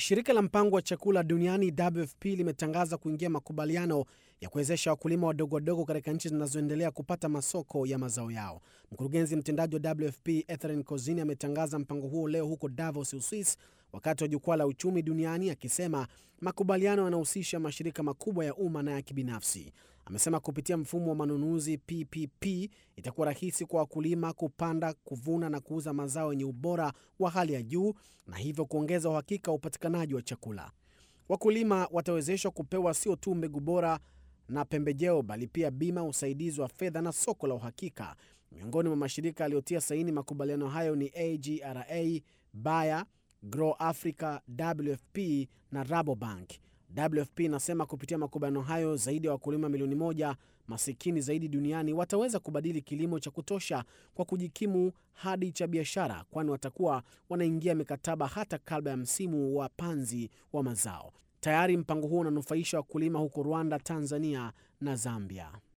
Shirika la mpango wa chakula duniani WFP limetangaza kuingia makubaliano ya kuwezesha wakulima wadogo wadogo katika nchi zinazoendelea kupata masoko ya mazao yao. Mkurugenzi mtendaji wa WFP Etheren Kozini ametangaza mpango huo leo huko Davos, Uswis, wakati wa jukwaa la uchumi duniani, akisema makubaliano yanahusisha mashirika makubwa ya umma na ya kibinafsi. Amesema kupitia mfumo wa manunuzi PPP itakuwa rahisi kwa wakulima kupanda, kuvuna na kuuza mazao yenye ubora wa hali ya juu na hivyo kuongeza uhakika wa upatikanaji wa chakula. Wakulima watawezeshwa kupewa sio tu mbegu bora na pembejeo, bali pia bima, usaidizi wa fedha na soko la uhakika. Miongoni mwa mashirika yaliyotia saini makubaliano hayo ni AGRA, Bayer, Grow Africa, WFP na Rabobank. WFP inasema kupitia makubaliano hayo zaidi ya wakulima milioni moja masikini zaidi duniani wataweza kubadili kilimo cha kutosha kwa kujikimu hadi cha biashara, kwani watakuwa wanaingia mikataba hata kabla ya msimu wa panzi wa mazao. Tayari mpango huo unanufaisha wakulima huko Rwanda, Tanzania na Zambia.